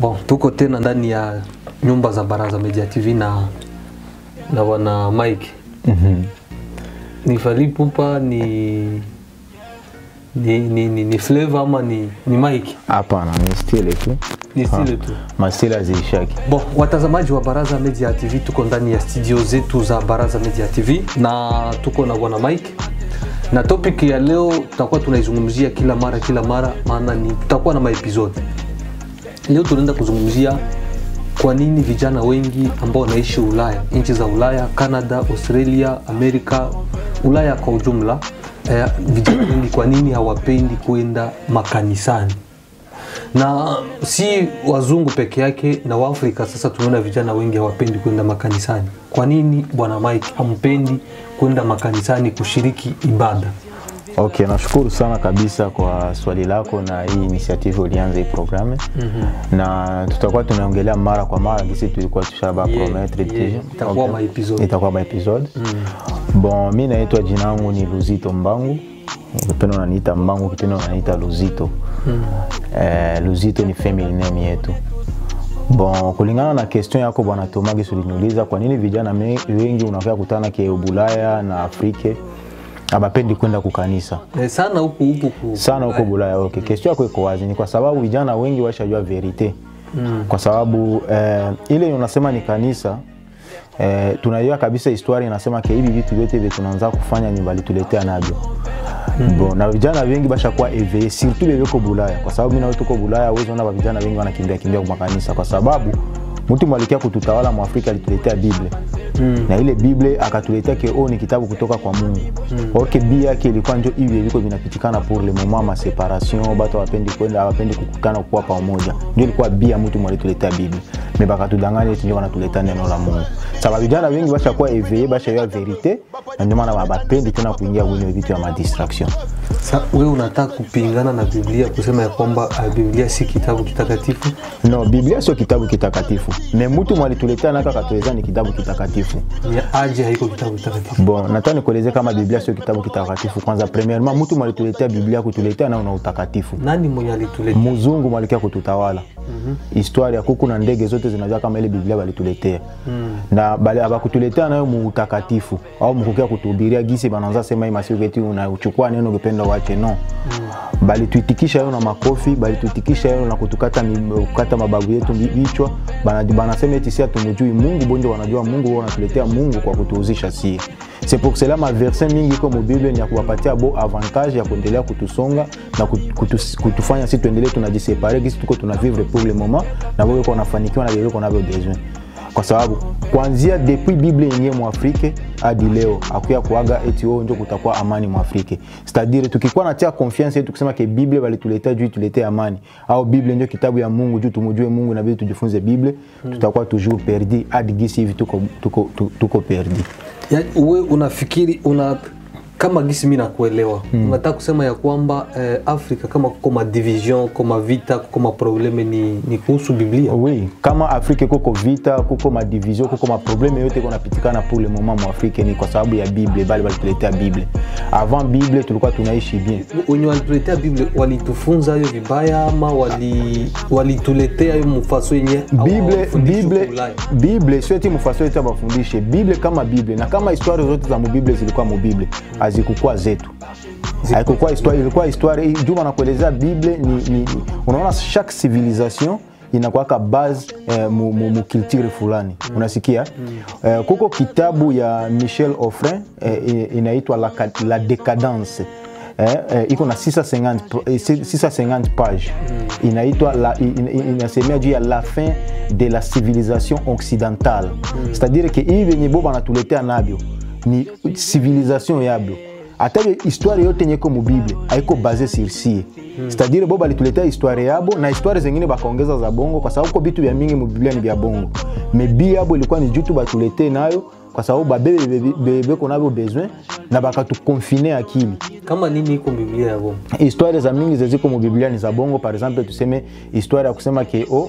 Bon, tuko tena ndani ya nyumba za Baraza Media TV na na wana Mike. Mhm. Ni Fally Ipupa ni ni ni, ni, ni Flavor ama ni ni Mike? Hapana, ni stile tu, Ni stile tu. mastile haziishaki. Bon, watazamaji wa Baraza Media TV, tuko ndani ya studio zetu za Baraza Media TV na tuko na bwana Mike, na topic ya leo tutakuwa tunaizungumzia kila mara kila mara, maana ni tutakuwa na maepisode. Leo tunaenda kuzungumzia kwa nini vijana wengi ambao wanaishi Ulaya, nchi za Ulaya, Canada, Australia, Amerika, Ulaya kwa ujumla, eh, vijana wengi kwa nini hawapendi kwenda makanisani na si wazungu peke yake na waafrika sasa tunaona vijana wengi hawapendi kwenda makanisani kwa nini bwana mike hampendi kwenda makanisani kushiriki ibada Okay, nashukuru sana kabisa kwa swali lako na hii initiative ulianza hii programme mm-hmm. na tutakuwa tunaongelea mara kwa mara gisi tulikuwa tushaba Yeah, promettre yeah, deja. itakuwa maepisode. itakuwa maepisode bon mi naitwa jina yangu ni luzito mbangu kipendo unaniita mbangu kipendo unaniita luzito eh, luzito ni family name yetu bon kulingana na question yako bwana tomagis uliniuliza kwa nini vijana me- wengi unakaa kutana ke bulaya na afrike abapendi kwenda kukanisa eh, sana huku huku ku- sana huko bulaya okay. question yako iko wazi ni kwa sababu vijana wengi washajua verite mm. kwa sababu eh, ile unasema ni kanisa eh, tunajua kabisa historia inasema ke hivi vitu vyote vye tunaanza kufanya ni balituletea navyo mm. bon, na vijana wengi bashakuwa eveye surtout vyeko bulaya kwa sababu mina tuko bulaya uwezi ona vijana wengi wanakimbia kimbia kwa makanisa kwa sababu mtu mwalikia kututawala mwafrika alituletea bible mm. na ile bible akatuletea ke o ni kitabu kutoka kwa mungu mm. orke bi yake ilikuwa njo hivi iliko vinapitikana pour le moment ma separation batu awapendi kwenda awapendi kukutana kuwa pamoja ndio ilikuwa bi ya mtu mwalituletea bible me bakatudanganya eti ndio wanatuleta neno la mungu saba vijana wengi bashakuwa eveye bashayua verite na ndio maana bapendi tena kuingia kwenye vitu ya madistraction Sa, we unataka kupingana na biblia kusema ya kwamba uh, biblia si kitabu kitakatifu no biblia sio kitabu kitakatifu me mtu mwalituletea naka katueleza ni kitabu kitakatifu ni aje haiko kitabu kitakatifu bon nataka nikueleze kama biblia sio kitabu kitakatifu kwanza premièrement mtu mwalituletea biblia kutuletea nao na utakatifu nani mwenye alituletea mzungu mwalikia kututawala mm-hmm. histoire ya kuku na ndege zote zinajua kama ile biblia balituletea mm. na bale abakutuletea nayo muutakatifu au mkukia kutuhubiria gisi bananza sema hii masiku eti unachukua neno ukipenda wache no mm. balituitikisha hiyo na makofi balituitikisha hiyo na kutukata, mi- kukata mababu yetu vi- vichwa Bana- banasema eti si hatumjui mungu bonjo wanajua mungu wao wanatuletea mungu kwa kutuhuzisha sie c'est pour cela maverse mingi iko mubible ni ya kuwapatia bo avantage ya kuendelea kutusonga na kutu, kutu, kutufanya si tuendelee tunajisepare gisi tuko tuna vivre pour le moment na weko wanafanikiwa na vile navyo besoin kwa sababu kuanzia depuis bible yenyewe mwafrike hadi leo akuya kuaga eti oo njo kutakuwa amani mwafrike cetadire tukikuwa natia confiance yetu kusema ke bible balituletea juu tuletee amani au bible ndio kitabu ya mungu juu tumujue mungu nabidi tujifunze bible tutakuwa toujours perdi hadi gisi hivi tuko, tuko, tuko, tuko perdi ya, we unafikiri una kama gisi mi nakuelewa mm. unataka kusema ya kwamba eh, afrika kama kuko madivision kuko mavita kuko maprobleme ni, ni kuhusu biblia oui kama afrike kuko vita kuko madivision kuko maprobleme yote konapitikana pour le moment mwafrike ni kwa sababu ya bible bali balituletea bible avant bible tulikuwa tunaishi bien wenye walituletea biblia walitufunza hiyo vibaya ama wali- walituletea hiyo mfaso yenye bible hawafundishwi bible huku Ulaya? bible sio eti mfaso yetu abafundishe bible kama bible na kama histoire zote za mubible zilikuwa mubible hazikukuwa zetu haikukuwa histoire ilikuwa histoire juma nakuelezea bible ni, ni, ni unaona chaque civilisation inakuwaka base eh, mu, mu, mu culture fulani mm. unasikia mm. Eh, kuko kitabu ya michel offrin eh, i- inaitwa la, Ca- la décadence eh, eh, iko na 650 pro- eh, 650 page mm. inaitwa la- i- in- in- inasemea juu ya la fin de la civilisation occidentale mm. c'est-à-dire ke hii vyenye bo banatuletea navyo ni civilisation yabyo hata ile histoire yote yenye iko mubible haiko base sur sie c'est-à-dire bo balituletea histoire yabo na histoire zengine bakaongeza za bongo kwa sababu ko bitu vya mingi mubiblia ni vya bongo me bi yabo ilikuwa ni jutu batuletee nayo kwa sababu babebe bebe- bebeko navyo besoin na bakatukonfine akili kama nini iko biblia ya bongo histoire za mingi zeziko mubiblia ni za bongo par exemple tuseme histoire ya kusema ke o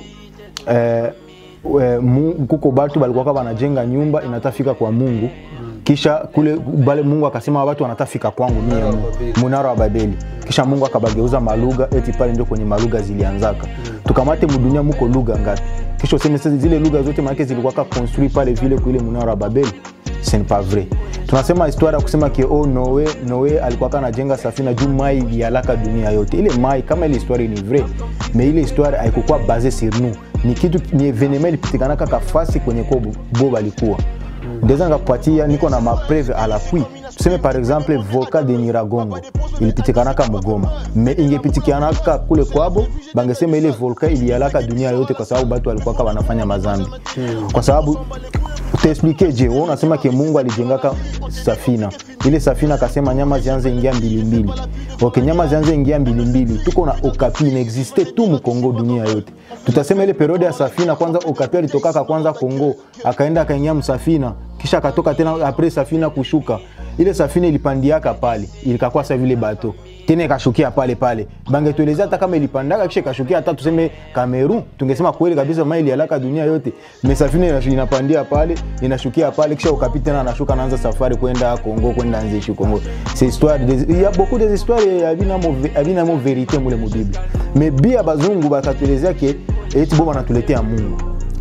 eh, eh, mu- kuko batu balikuwaka banajenga nyumba inatafika kwa mungu kisha kule bale mungu akasema watu wanatafika kwangu mie Munara wa Mungu. Babeli. munara wa babeli kisha mungu akabageuza malugha eti pale ndio kwenye malugha zilianzaka tukamate mudunia muko lugha ngapi kisha useme sasa zile lugha zote maanake zilikuwaka construit pale vile kuile munara wa babeli ce n'est pas vrai tunasema historia ya kusema ke oh, noe noe alikuwa anajenga safina juu mai ilialaka dunia yote ile mai kama ile historia ni vrai mais ile historia haikukuwa base sur nous ni kitu ni evenema ilipitikana kaka fasi kwenye ko bo balikuwa ndeza nikakupatia niko na mapreve à l'appui tuseme par exemple volcan de niragongo ilipitikanaka mugoma me ingepitikanaka kule kwabo bangesema ile volcan ilialaka dunia yote kwa sababu batu walikuwaka wanafanya mazambi kwa sababu utaexplike je wewe unasema ke mungu alijengaka safina ile safina akasema nyama zianze ingia mbilimbili ok nyama zianze ingia mbilimbili tuko na okapi inaexiste tu mkongo dunia yote tutasema ile periode ya safina kwanza okapi alitokaka kwanza kongo akaenda akaingia msafina kisha akatoka tena apres safina kushuka ile safina ilipandiaka pale ilikakuwa sa vile bato tena ikashukia pale pale bangetuelezea hata kama ilipandaka kisha ikashukia hata tuseme Kamerun, tungesema kweli kabisa mai ilialaka dunia yote. Mesafina inash- inapandia pale inashukia pale kisha ukapi tena anashuka anaanza safari kwenda Kongo kwenda Nzeshi Kongo. C'est histoire des il y a beaucoup des histoires havina mo havina mo vérité mule mu Bible. Mais bia bazungu bakatuelezea ke eti bo banatuletea Mungu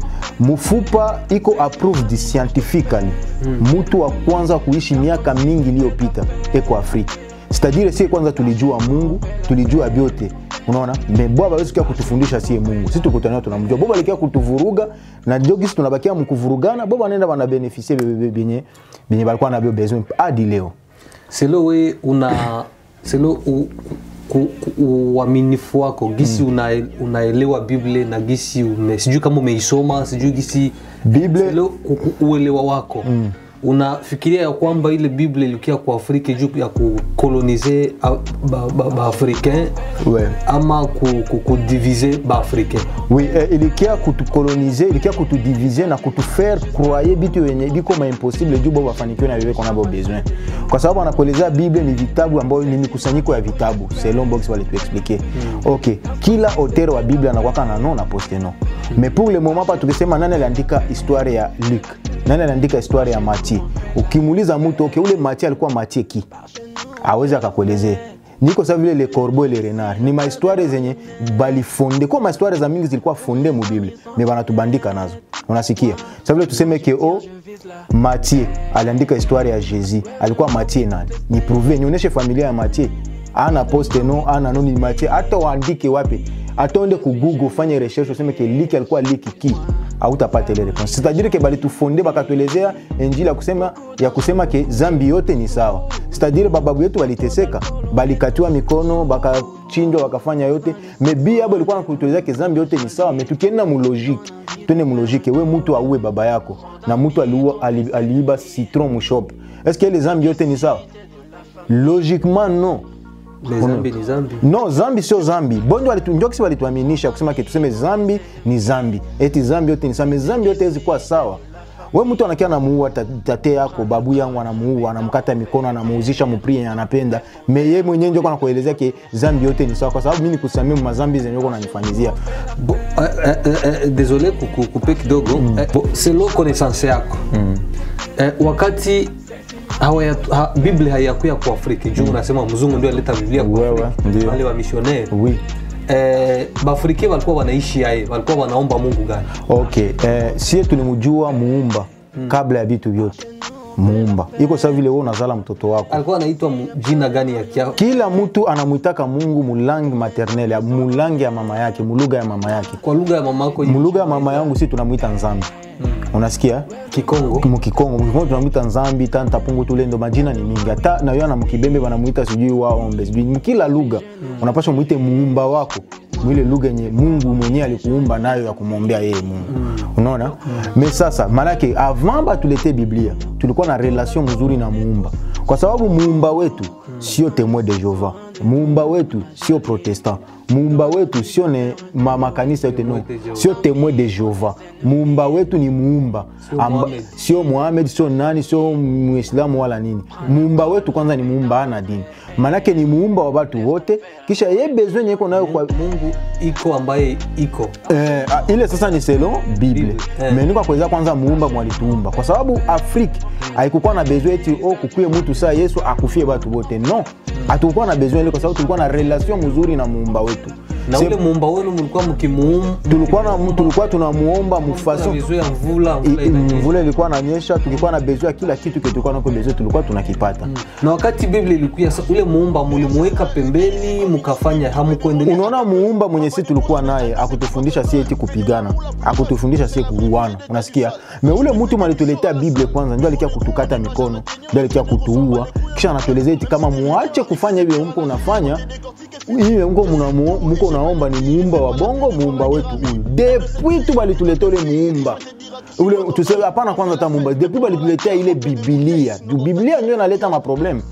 mfupa iko approved scientifically mtu wa kwanza kuishi miaka mingi iliyopita eko afrika sitadire sie kwanza tulijua mungu tulijua vyote unaona meboa bawezi kia kutufundisha sie mungu si tukutania tunamjua boba alikia kutuvuruga na jogisi tunabakia mkuvurugana boba anaenda banabenefisie benye benye balikuwa nabyo besoin hadi leo selo we una selo u- ku- ku- uaminifu wako gisi una, unaelewa bible na gisi ume, sijui kama umeisoma sijui gisi Bible- selo ku- ku- uelewa wako mm. unafikiria ya kwamba ile bible ilikia kwa afrika juu ya kukolonize baafricain ba, ba Africain, Ouais. ama ku- ku- kudivize baafricain oui eh, ilikia kutukolonize ilikia kutudivize na kutufaire croye bitu yenye biko maimpossible juu bo bafanikiwe na bibeko nabo besoin kwa sababu anakuelezea bible ni vitabu ambayo ni mikusanyiko ya vitabu selon box walituexplike mm. ok kila auteur wa bible anakwaka na no na poste no mais pour le moment pa tukisema nani aliandika histoire ya luc nani aliandika histoire ya matie ukimuuliza mtu ok ule matie alikuwa matie ki awezi akakuelezea niko sa vile le corbeau et le renard ni mahistoire zenye balifonde kwa mahistoire za mingi zilikuwa fonde mu bible me banatubandika nazo unasikia sa vile tuseme ke o matie aliandika histoire ya jésus alikuwa matie nani ni prouve nionyeshe familia ya matie ana poste no ana no ni matie hata waandike wapi hata uende ku google ufanye recherche useme ke liki alikuwa liki ki hautapata ile réponse c'est-à-dire ke balitufonde bakatuelezea injili ya kusema, ya kusema ke zambi yote ni sawa c'est-à-dire bababu yetu waliteseka balikatiwa mikono bakachinjwa bakafanya yote me biabo ilikuwa nakutuelezea ke zambi yote ni sawa me tukienda mulogike twende mulogike we mtu auwe baba yako na mtu aliua- ali- aliiba citron mushop est ce que ile zambi yote ni sawa logiquement non Me zambi ni zambi no zambi sio zambi bondo walitu- ndio kisi walituaminisha kusema ke tuseme zambi ni zambi eti zambi yote ni sawa zambi yote hezi kuwa sawa we mtu anakia anamuua ta- tate yako babu yangu anamuua anamkata mikono anamuuzisha mupri yenye anapenda me ye mwenyewe ndio nakuelezea ke zambi yote ni sawa kwa sababu mi nikusamia mazambi zenye uko nanifanyizia Bo, eh, eh, eh, eh, désolé kuku- kupe kidogo eh, bo, selo connaissance yako eh, wakati hawaya, ha, biblia haiyakuya kwa afrika juu unasema mzungu ndio alileta biblia kwa Wewe, afrika ndio. wale wa missionnaire oui eh, baafrika walikuwa wanaishi yaye walikuwa wanaomba mungu gani okay eh, sie tulimjua muumba kabla ya vitu vyote muumba iko sawa vile wewe unazala mtoto wako alikuwa anaitwa mu- jina gani ya kia kila mtu anamwitaka mungu mulangi maternel mulangi ya mama yake mulugha ya mama yake kwa lugha ya mama yako mulugha ya mama yangu si tunamwita nzambi unasikia kikongo mukikongo mukikongo tunamwita nzambi tanta pungu tulendo majina ni mingi hata nayo na mukibembe wanamwita sijui waombe sijui mkila lugha unapaswa mwite muumba wako mwile lugha yenye mungu mwenyewe alikuumba nayo ya kumwombea yeye mungu unaona me sasa maanake avant batulete biblia tulikuwa na relation mzuri na muumba kwa sababu muumba wetu sio témoin de jehova muumba wetu sio protestant muumba wetu sio ne ma- makanisa yote no de Jehova. sio témoin de jehova muumba wetu ni muumba Sio Amba- Muhammad. sio muhamed sio nani sio muislamu wala nini muumba wetu kwanza ni muumba ana dini manake ni muumba wa watu wote kisha ye besoin yenye iko nayo kwa mungu iko ambaye iko Eh, ah, ile sasa ni selon bible Bible, eh. me niko kueleza kwanza muumba mwalituumba kwa sababu afrique haikukuwa na besoin eti o kukuye mtu saa yesu akufie batu bote no hatukukuwa na besoin ile kwa sababu tulikuwa na relation mzuri na muumba wetu na Se- ule muumba wenu mlikuwa mkimuum tulikuwa na tulikuwa tunamuomba kuna mufaso vizu ya mvula I- mvula i- inanyesha. mvula ilikuwa nanyesha, tulikuwa na besoin ya kila kitu kile tulikuwa nako besoin, tulikuwa tunakipata. na wakati biblia ilikuya sa- ule muumba mulimuweka pembeni mkafanya hamukuendelea Unaona, muumba mwenye si tulikuwa naye akutufundisha si eti kupigana, akutufundisha si kuuana, unasikia? Me ule mtu malituletea Biblia kwanza, ndio alikia kutukata mikono, ndio alikia kutuua, kisha anatuelezea eti kama muache kufanya hivyo mko unafanya hiyo mko mnamu- mko unaomba ni muumba wa bongo, muumba wetu huyu. Depuis tu balituletea ule muumba ule tuseme hapana, kwanza hata muumba, depuis balituletea ile Biblia, juu Biblia ndio inaleta maprobleme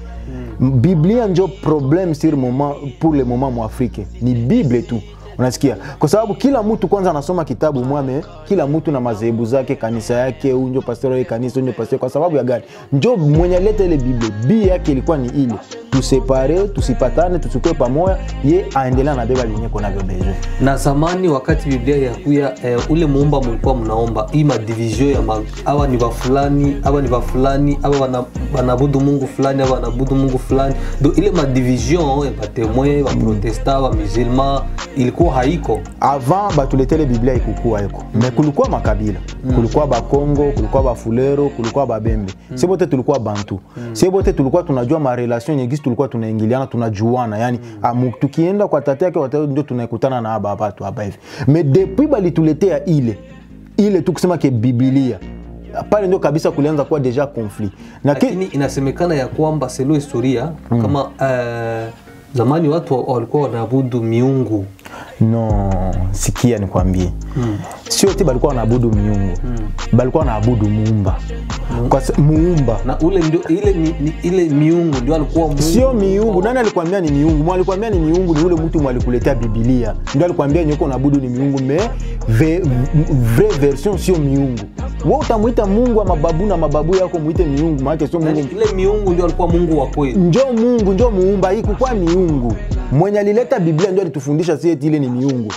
biblia njo problème sur moment pour le moment mwafrike ni bible tu unasikia kwa sababu kila mtu kwanza anasoma kitabu mwame kila mtu na madhehebu zake kanisa yake huyu njo pastor wa kanisa huyu njo pastor kwa sababu ya gani njo mwenye aleta ile bible bi yake ilikuwa ni ile tusepare tusipatane tusikue pamoja ye aendelea na beba vyenye konavyo besoin na zamani wakati biblia yakuya eh, ule muumba mulikuwa mnaomba hii madivision ya ma, awa ni wafulani awa ni wafulani awa wana- wanabudu mungu fulani awa wanabudu mungu fulani do ile madivision ya batemoin baprotestant bamusulman ilikuwa haiko avant batuletele biblia ikukua eko me kulikuwa makabila kulikuwa bakongo kulikuwa bafulero kulikuwa babembe sie bote tulikuwa bantu sie bote tulikuwa tunajua marelation nyegisi tulikuwa tunaingiliana tunajuana yani amu, tukienda kwa tate yake wata ndio tunaekutana na aba batu hapa hivi me depuis balituletea ile ile tu kusema ke bibilia pale ndio kabisa kulianza kuwa deja conflit na ki, lakini inasemekana ya kwamba selo historia kama eh, zamani watu wa- walikuwa wanaabudu miungu no sikia nikwambie mm. sio ti balikuwa wanaabudu miungu mm. balikuwa wanaabudu muumba Kwa sa- muumba na ule ndio ile, ni, ni, ile miungu ndio alikuwa mungu sio miungu nani alikwambia ni miungu mwa alikwambia ni miungu ni ule mtu mwalikuletea bibilia ndio alikwambia nyoko naabudu ni miungu me ve, vrai version sio miungu we utamwita mungu wa mababu na mababu yako mwite miungu maake sio Yani, mungu ile miungu ndio alikuwa mungu wa kweli njo mungu njo muumba hii kukwa miungu mwenye alileta biblia ndio alitufundisha si eti ile ni miungu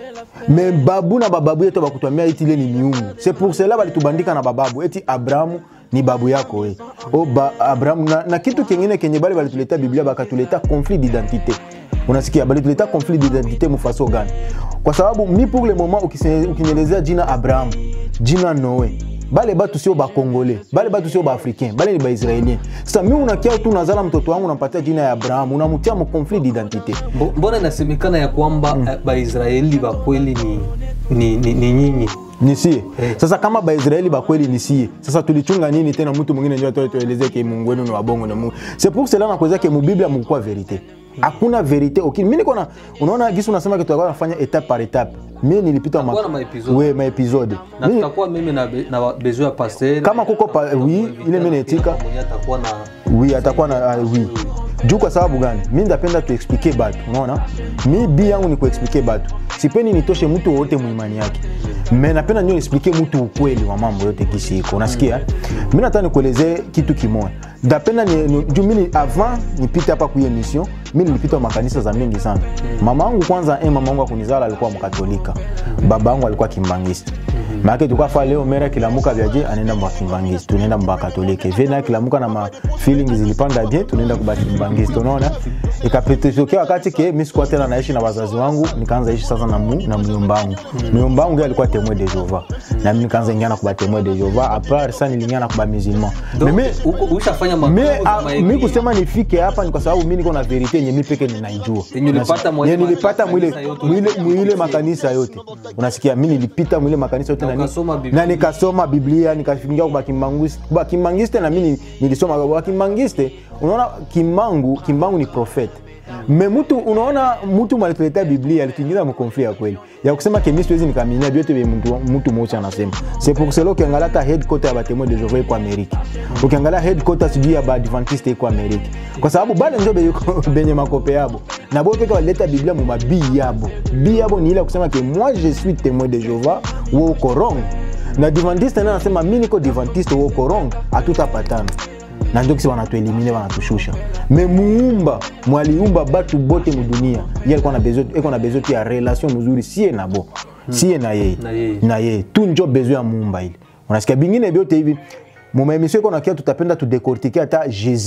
me babu na bababu yetu bakutwambia eti ile ni miungu c'est pour cela balitubandika na bababu eti abrahamu ni babu yako we o ba, abrahamu na, na kitu kingine kenye bale balituletea biblia bakatuleta conflit d'identité unasikia balituleta conflit d'identité mufaso gani kwa sababu mi pour le moment ukise- ukinielezea jina abrahamu jina noe bale batu sio bakongole bale batu sio baafricain bale ni baisraelien sasa mi unakia tu unazala mtoto wangu unampatia jina ya abrahamu unamtia mu conflit d'identité Mbo- mbona inasemekana ya kwamba eh, baisraeli ba kweli ni, ni, ni, ni nyinyi nisie Eh. sasa kama baisraeli bakweli nisie sasa tulichunga nini tena mtu mwingine ndio atoe tueleze ke mungu wenu ni wabongo na mungu c'est pour cela nakuweza ke mubiblia mukua verite hakuna verite okay. mi niko na unaona gisi unasema ke tutakuwa nafanya etape par etape mi nilipita Tutakuwa na maepisode. we maepisode na Mi- tutakuwa mimi na, be- na bezo ya pasteur Kama kuko pa- oui, ile mimi naitika. mwenye atakuwa na oui atakuwa na uh, oui juu kwa sababu gani mi ndapenda tuexplike batu unaona mi bi yangu ni kuexplike batu sipendi nitoshe mtu wowote muimani yake me napenda nio explike mtu ukweli wa mambo yote kisi iko unasikia mi nataka nikuelezee kitu kimoya ndapenda ni, ni, juu mini avant nipite hapa kuye mission mi nilipita makanisa za mingi sana mama yangu kwanza eh, mama yangu akunizala alikuwa mkatolika baba yangu alikuwa kimbangista maake tukafa leo mera kilamuka vyaje anaenda mbakimbangisi tunaenda mbakatolike vena kilamuka na ma feeling zilipanda bien tunaenda kubakimbangisi unaona ikapitokea wakati ke mi sikuwa tena naishi na wazazi wangu nikaanza ishi sasa na, mu, na myomba wangu myomba wangu yeye alikuwa temoin de jova na mi nikaanza ingiana kuba temoin de jova apart sa niliingiana kuba musulman Donc, Me mi- uko- ushafanya mi, mafunzo za a, mi maeglise. kusema nifike hapa ni kwa sababu mi niko na verite yenye mi peke ninaijua Yenye ulipata mwa- Yenye nilipata mwile makanisa yote mwile ulipitia. mwile makanisa yote unasikia mi nilipita mwile makanisa yote Na na ni- ukasoma Biblia. na nikasoma biblia nikafingia kwa Kimbangus- kwa kimbangiste na mi ni- nilisoma kwa kimbangiste unaona kimbangu kimbangu ni profete me mtu unaona mtu malituletea biblia alituingiza mkonfli ya kweli ya kusema ke mi siwezi nikaminia vyote vye mtu, mtu mosi anasema c'est pour cela ukiangalia hata headquarter ya batemoin de jehova iko amerika ukiangalia headquarter sijui ya baadventiste iko amerika kwa sababu bale njo be- benye makope yabo na bo peke walileta biblia mu mabii yabo bii yabo ni ile ya kusema ke moi je suis témoin de jehova wo uko wrong na divantiste naye anasema mi niko divantiste wo uko wrong hatutapatana na ndio kisi wanatuelimine wanatushusha me muumba mwaliumba batu bote mudunia ye alikuwa na besoin- eko na besoin tu ya relation mzuri sie na bo sie na yeye Na yeye. na yeye tu njo besoin ya muumba ile unasikia bingine vyote hivi mumaemisio iko nakia tutapenda tudekortike hata jésus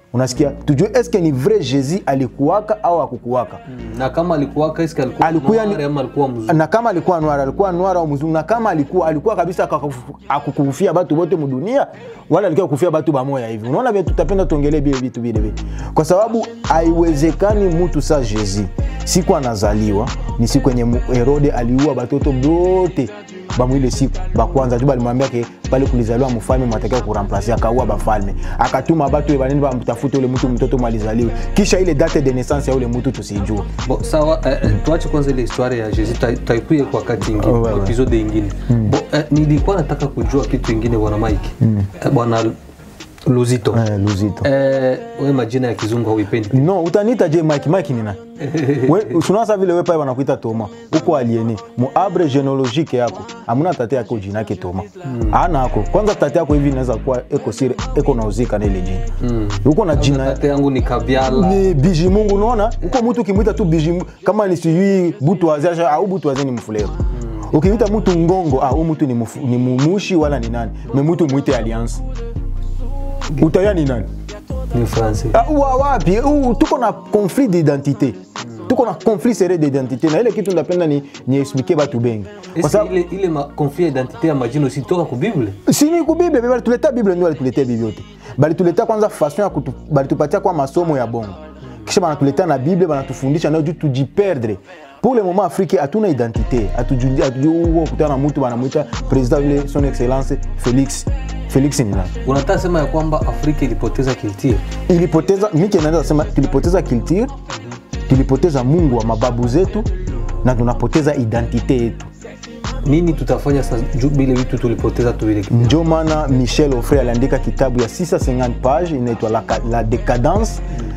unasikia tujue eske ni vrai jésus alikuwaka au akukuwaka na kama alikuwaka eske alikuwa Alikuwa ni- noir ama alikuwa mzungu na kama alikuwa noir alikuwa noir au mzungu na kama alikuwa alikuwa kabisa akakufu- akukufia batu bote mudunia wala alikuwa kufia batu bamoya hivi unaona vile tutapenda tuongelee bile vitu vile vile kwa sababu haiwezekani mtu sa jésus siku anazaliwa ni siku yenye mu- herode aliua batoto bote bamwile siku bakwanza tu balimwambia ke pale kulizaliwa mfalme mwatakiwa kuramplase akaua bafalme akatuma batu e banini bamtafute ule mtu mtoto mwalizaliwe kisha ile date de naissance ya ule mtu tusijue Bo, sawa eh, eh, tuache kwanza ile historia ya Jésus ta- taikuye kwa wakati ingine Oh, wewe. episode ingine Bo, eh, nilikuwa nataka kujua kitu ingine bwana Mike eh, bwana Luzito eh, luzito eh, we majina ya kizungu hauipendi no utaniita je mike mike ni nani We- usunasa vile wepae wanakuita toma uko alieni muabre genealogique yako amuna tate yako jina yake toma ana ako kwanza tate yako hivi inaweza kuwa eko sire eko nauzika na ile jina uko na jina tate yangu ni Kabyala ni biji mungu unaona uko mtu ukimwita tu biji Mungu, kama ni sijui butu waze au butu waze ni mfulero ukimwita mtu ngongo ah, huyu mtu ni, mfu, ni mumushi wala ni nani me mtu mwite alliance utaya ni nani ni Francais Ah, wa wapi Uh, tuko na conflit d'identité tuko na conflit sere d'identité na ile kitu ndapenda ni niexplike batu bengi kwa Eske sababu ile, ile ma, conflit ya identite ya majina usitoka ku Bible sini ku bible be balituletea bible ndio balituletea bible yote balituletea kwanza façon ya kutu, balitupatia kwa masomo ya bongo kisha banatuletea na bible banatufundisha nayo juu tujiperdre pour le moment afrique hatuna identité hatujui hatujui huo kutana na mtu banamwita president vile son excellence felix felix ni nani unataka sema ya kwamba Afrika ilipoteza culture ilipoteza mike naweza sema tulipoteza culture tulipoteza mungu wa mababu zetu na tunapoteza identite yetu nini tutafanya sasa juu bile vitu tulipoteza tuvile njo maana michel ofre aliandika kitabu ya 650 page inaitwa la, la décadence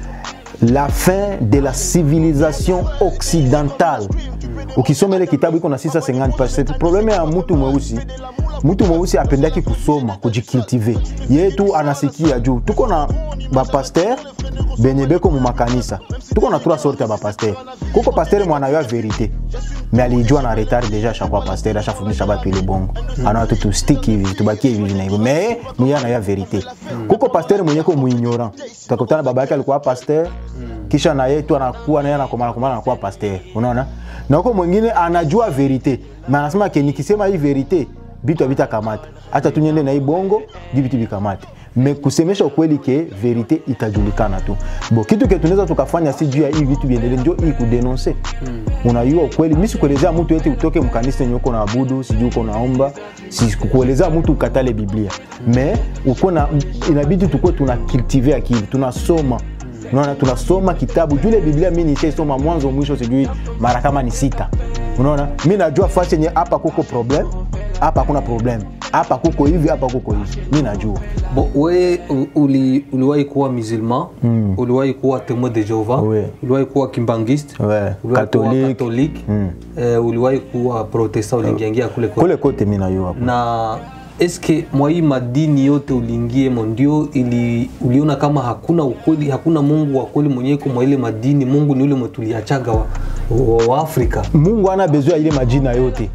la fin de la civilisation occidentale ukisoma ile kitabu iko na 650 page c'est probleme ya mtu mweusi mtu mweusi apendaki kusoma kujikultive yetu anasikia juu tuko na bapaster benye beko mu makanisa tuko na trois sorte ya bapaster kuko paster mwanayo ya verite me alijua na retard deja ashakuwa paster ashafundisha batu ile bongo anaona tu tustiki hivi tubakie hivi na hivyo me mwenye anayo verite kuko paster mwenye ko muignorant utakutana baba yake alikuwa paster kisha na yeye tu anakuwa naye anakomana komana anakuwa paster unaona na huko mwingine anajua verite na anasema ke nikisema hii verite bitu havitakamata hata tu niende na hii bongo di vitu vikamate me kusemesha ukweli ke verite itajulikana tu bo kitu ke tunaweza tukafanya si juu ya hii vitu viendele njo hii kudenonse mm. unajua ukweli mi sikuelezea mtu eti utoke mkanisa enye uko na abudu sijui uko naomba sikuelezea mtu ukatale biblia me uko na inabidi tukuwe tuna cultive akili tunasoma unaona tunasoma kitabu jule biblia mi nishaisoma mwanzo mwisho sijui mara kama ni sita unaona mi najua fasi yenye hapa kuko problem hapa hakuna problem hapa kuko hivi hapa kuko hivi mi najua Bo, we u- uli, uliwahi kuwa musulman mm. uliwahi kuwa témoin de Jehova Oui. uliwahi kuwa kimbangiste Ouais, uliwahi kuwa catholique. katolike eh, uliwahi kuwa protestant uliingiangia kule kote kule kote mi najua na eske mwa hii madini yote uliingiemo ndio ili uliona kama hakuna ukweli hakuna mungu wa kweli mwenye iko mwa ile madini mungu ni ule mwetuliachaga wa, wa, wa afrika mungu ana bezwe ya ile majina yote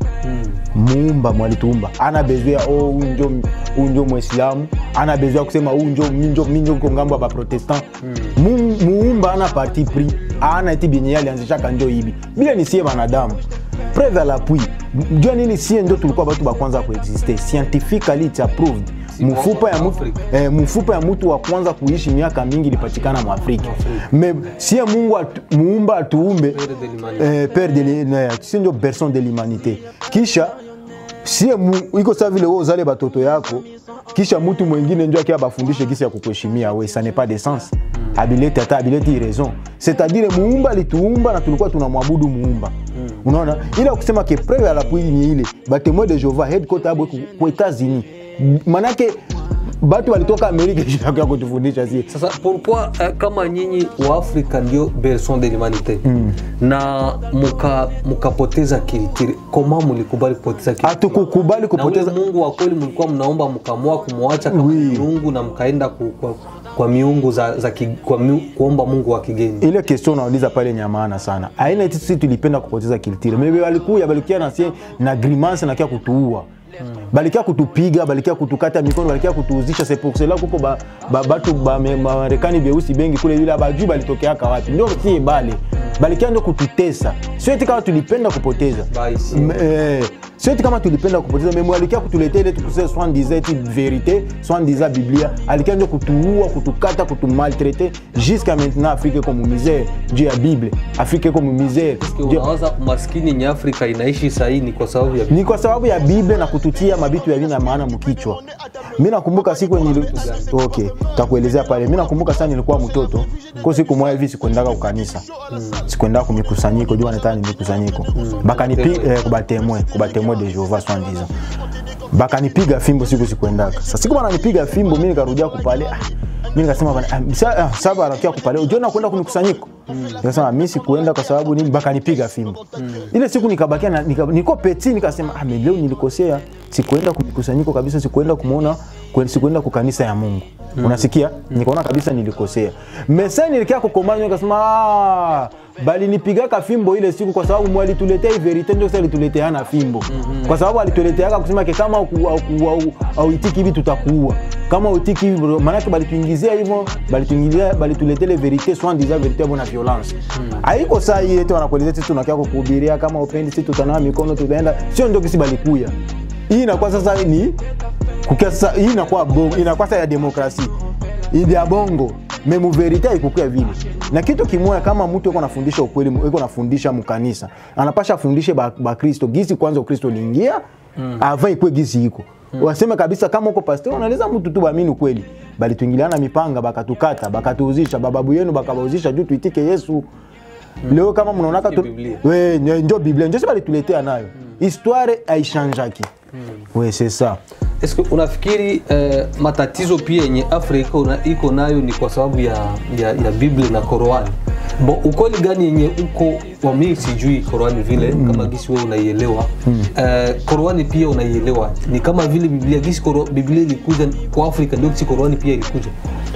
muumba mwalituumba ana bezwe ya oh, huyu njo huyu njo mwislamu ana bezwe ya kusema huyu njo mi njo mi njo ko ngambo ya baprotestant Mu- muumba ana parti pris ana eti benye ye alianzishaka njo hivi bile ni sie banadamu preve à l'appui jua nini sie njo tulikuwa batu bakwanza kuexiste scientifically it's approved mfupa ya, mutu, Afrika. eh, mfupa ya mtu wa kwanza kuishi miaka mingi ilipatikana mwafrika me sie mungu atu, muumba atuumbe Père de l'humanité. eh, père de l'hi- ne, si ndio berson de l'humanité kisha sie mu- iko saa vile we uzale batoto yako kisha mtu mwingine njo akia bafundishe kisi ya kukuheshimia we ça n'est pas de sens abileti hata abileti raison c'est-à-dire muumba alituumba na tulikuwa tunamwabudu muumba unaona ila kusema ke preve alapui ni ile batemoin de jehova headquarter yabo iko ku etats-unis manake batu walitoka amerika ya kutufundisha sie sasa pourquoi eh, kama nyinyi wa afrika ndio berson de l'humanité mm. na muka mukapoteza kilitiri koma mulikubali kupoteza kilitiri hatukukubali na ule kupoteza mungu wa kweli mlikuwa mnaomba mkamua kumwacha kama Oui. miungu na mkaenda ku, kwa, kwa miungu za, za ki, kwa miu, kuomba mungu wa kigeni ile question unauliza pale ni ya maana sana aina eti sisi tulipenda kupoteza kilitire mebe walikuya balikuya na sie na grimace na kia kutuua balikia kutupiga balikia kutukata mikono balikia kutuuzisha c'est pour cela kuko ba, ba, batu ba, me- Marekani beusi bengi kule vile abajui balitokeaka wapi ndio sie bale balikia ndio kututesa sio eti kama tulipenda kupoteza Baisi. M- eh, sio eti kama tulipenda kupoteza memo alikia kutuletea ile tukuse soit disait eti verite soit disait biblia alikia ndio kutuua kutukata kutumaltraite jusqu'à maintenant afrique iko mu misère juu ya bible afrique iko mu misère Eske Juu- unawaza umaskini yenye Afrika inaishi sahii ni kwa sababu ya ni kwa sababu ya bible na kututia mabitu ya vina maana mkichwa mi nakumbuka siku nili... okay takuelezea pale mi nakumbuka sana nilikuwa mtoto ko siku moja hivi sikuendaka kukanisa sikuendaka kumikusanyiko juu wanataka ni mikusanyiko bakanipiga eh, kubatemwe kubatemwe de jehova swandiza bakanipiga fimbo siku sikuendaka sa siku bananipiga fimbo mi nikarudia kupale ah, mi nikasema bana, ah, sa- ah, sasa banakia kupale ujiona kwenda kumikusanyiko nikasema mi sikuenda kwa sababu nini bakanipiga fimbo ile siku nikabakia na- nika, niko peti nikasema ah, me leo nilikosea sikuenda kumikusanyiko kabisa sikuenda kumwona kwen- sikuenda kukanisa ya mungu unasikia nikaona kabisa nilikosea mesa nilikia kukomana nikasema ah, bali nipigaka fimbo ile siku kwa sababu mwalituletea hii verite ndio sasa alituleteana fimbo kwa sababu alituleteaka kusema ke kama auku- auku- au- auitiki hivi tutakuua kama uitiki hivi bro, maanake balituingizia hivyo balituingizia balituletea ile verite soit disant verite bona violence haiko saa hii eti wanakuelezea sisi tunakia kukuhubiria kama upendi sisi tutanawa mikono tutaenda sio ndio kisi balikuya hii inakuwa sasa ni kukia sasa hii inakuwa bongo inakuwa sasa ya demokrasi Hii ya bongo memu verite haikukuya vile na kitu kimoya kama mtu iko nafundisha ukweli iko nafundisha mkanisa anapasha afundishe bakristo ba gisi kwanza ukristo liingia mm. ava ikwe gisi iko mm. waseme kabisa kama uko pastor unaweza mtu tu baamini ukweli bali tuingiliana mipanga bakatukata bakatuuzisha bababu yenu bakabauzisha juu tuitike yesu leo kama mnaonaka tu... Biblia. we njo- njo biblia njo si balituletea nayo histoire aishanjaki we c'est ça Eske unafikiri eh, matatizo pia yenye Afrika una- iko nayo ni kwa sababu ya, ya, ya Biblia na Qur'ani? Bo, ukweli gani yenye uko wa mimi sijui Qur'ani vile kama gisi wewe unaielewa eh, Qur'ani pia unaielewa ni kama vile Biblia gisi Qur'an- Biblia ilikuja kwa Afrika ndio gisi Qur'ani pia ilikuja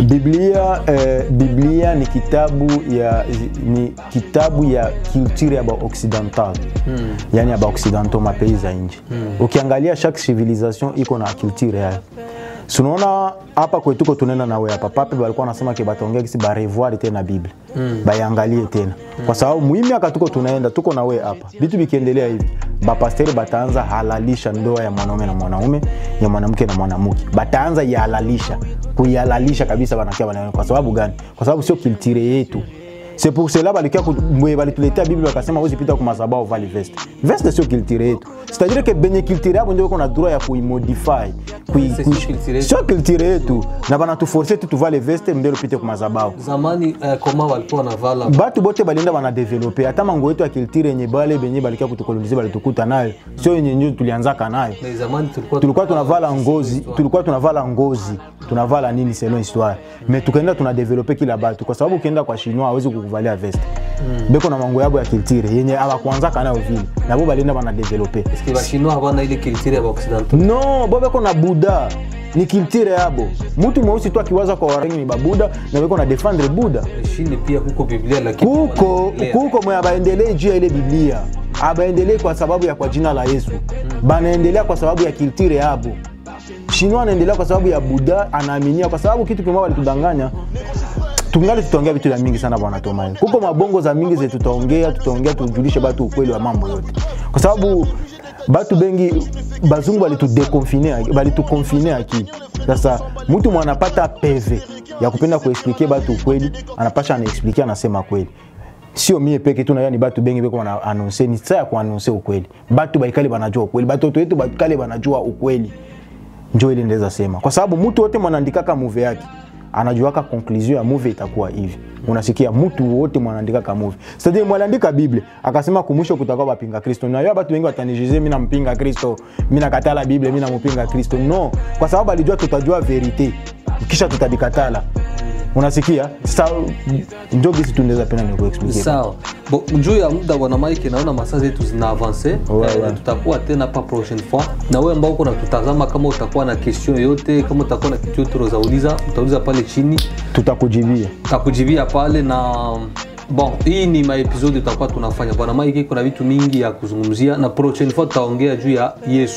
biblia eh, biblia ni kitabu ya ni kitabu ya culture ya baoccidental mm. yani ya baoccidentaux mapei za nje mm. ukiangalia chaque civilisation iko na culture yayo sunaona hapa kwetuko tunaenda nawe hapa pape balikuwa nasema ke bataongea kisi barevoir tena bible mm. bayangalie tena mm. kwa sababu muimiaka tuko tunaenda tuko nawe hapa vitu vikiendelea hivi bapasteri bataanza halalisha ndoa ya mwanaume na mwanaume ya mwanamke na mwanamke bataanza ihalalisha kuihalalisha kabisa banakia bana kwa sababu gani kwa sababu sio kiltire yetu c'est pour cela balikia ku- mwe balituletea bible wakasema uzipita ku mazabao vali veste veste sio kiltire yetu c'est-à-dire que benye kiltire yabo ndio iko na droit ya kuimodify kui, C'est kui, sio culture yetu. sio kiltire yetu na banatuforce tu tuvale veste mbele upite ku mazabao zamani eh, koma walikuwa wanavala batu bote balienda banadevelope hata mango yetu ya kiltire yenye bale benye balikia kutukolonize balitukuta nayo sio yenye njo tulianzaka nayo na zamani tulikuwa tulikuwa tunavala ngozi tulikuwa tunavala ngozi tunavala nini selon histoire mais tukaenda tunadevelope kila batu kwa sababu ukienda kwa chinois hawezi kukuvalia veste beko na mango yabo ya kiltire yenye abakuanzaka nayo vile nabo balienda banadevelope Eske bashinois habana ile culture ya Occidentaux no bo beko na buda ni kiltire yabo mutu mweusi tu akiwaza kwa warangi ni babuda na beko na defendre buda Chini pia huko Biblia lakini kuko wanaendelea. kuko mwe abaendelee juu ya ile biblia abaendelee kwa sababu ya kwa jina la yesu banaendelea kwa sababu ya kiltire yabo shinwa anaendelea kwa sababu ya buda anaaminia kwa sababu kitu kimoja walitudanganya tungali tutaongea vitu vya mingi sana bwana Tomai. Kuko mabongo za mingi zetu tutaongea, tutaongea tujulishe batu ukweli wa mambo yote, kwa sababu batu bengi bazungu balitudekonfine balitukonfine akili. Sasa mtu mwanapata peve ya kupenda kuexplike batu ukweli, anapasha anaexplike, anasema kweli sio mie peke tu naya ni batu bengi beko wana anonse ni saa ya kuanonse ukweli batu baikali banajua ukweli batoto wetu baikali banajua ukweli njo ile ndeza sema kwa sababu mtu wote mwanaandikaka muve yake anajuaka conclusion ya movie itakuwa hivi unasikia mtu wote mwanaandikaka movie c'est-à-dire mwaliandika bible akasema kumwisho kutakuwa bapinga kristo na yo batu wengi watanijize mimi nampinga kristo mimi nakatala bible mimi nampinga kristo no kwa sababu alijua tutajua verite kisha tutabikatala unasikia sasa njo gisi tunaweza pena ni kuexplique sawa Bo, juu ya muda bwana Mike naona masaa zetu zina avance Ouais, eh, ouais. tutakuwa tena pa prochaine fois na wewe ambao uko natutazama kama utakuwa na question yoyote kama utakuwa na kitu yote unaweza utauliza pale chini tutakujibia takujibia pale na bon hii ni maepisodi tutakuwa tunafanya bwana Mike kuna vitu mingi ya kuzungumzia na prochaine fois tutaongea juu ya Yesu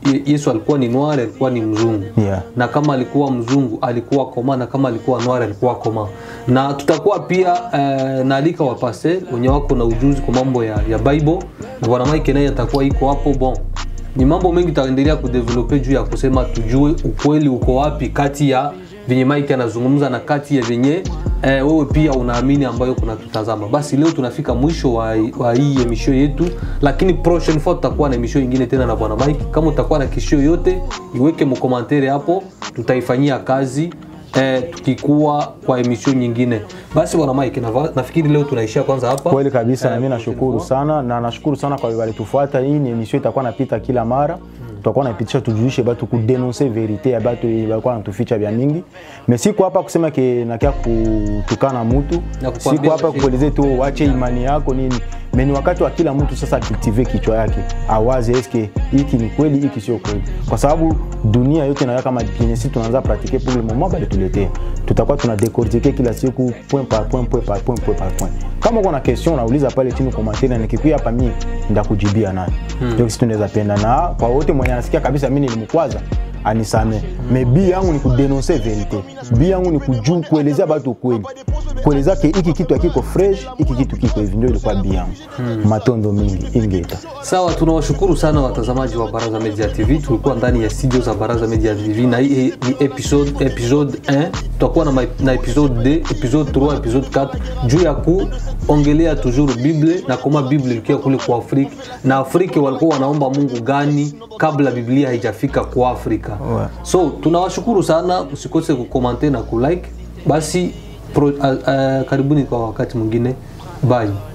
Ye- Yesu alikuwa ni noir, alikuwa ni mzungu Yeah. na kama alikuwa mzungu alikuwa koma na kama alikuwa noir alikuwa koma na tutakuwa pia eh, naalika wapase wenye wako na ujuzi kwa mambo ya, ya bible na bwana mike naye atakuwa iko hapo bon ni mambo mengi tutaendelea kudevelope juu ya kusema tujue ukweli uko wapi kati ya venye mike anazungumza na kati ya venye eh, wewe pia unaamini ambayo kuna tutazama basi leo tunafika mwisho wa, wa hii emission yetu lakini prochaine fois tutakuwa na emission ingine tena na bwana mike kama utakuwa na kishio yote iweke mkomantere hapo tutaifanyia kazi eh, tukikuwa kwa emission nyingine basi bwana mike nava- nafikiri leo tunaishia kwanza hapa kweli kabisa na Eh, mimi nashukuru sana na nashukuru sana kwa walitufuata hii ni emission itakuwa napita kila mara tutakuwa napitisha tujulishe batu kudenonse verite ya batu balikuwa natuficha vya mingi me siku hapa kusema ke nakia kutukana mutu Na kukwambia siku hapa basi. kukueleze tu wache imani yako nini me ni wakati wa kila mtu sasa akiltive kichwa yake awaze eske hiki ni kweli hiki sio kweli kwa sababu dunia yote nayo kama kenye si tunaanza pratike pour le moment balituletea tutakuwa tuna decortiquer kila siku point par point point par point point par point kama uko na question unauliza pale chini commentaire na nikikuya hapa mimi ndakujibia nayo ndio kitu tunaweza penda na kwa wote mwenye anasikia kabisa mimi nilimkwaza anisame me bi yangu ni kudenonse verite bi yangu ni kuju kuelezea batu kweli kueleza ke hiki kitu akiko fresh hiki kitu kiko hivi ndio ilikuwa bi yangu matondo mingi ingeta sawa tunawashukuru sana watazamaji wa baraza media tv tulikuwa ndani ya studio za baraza media tv na hii ni episode episode 1 tutakuwa na, ma- na episode 2 episode 3 episode 4 juu ya kuongelea toujours bible na koma bible ilikuwa kule kwa afrika na afrika walikuwa wanaomba mungu gani kabla biblia haijafika kwa afrika Ouais. so tunawashukuru sana usikose kukomante na kulike basi pro, uh, uh, karibuni kwa wakati mwingine bye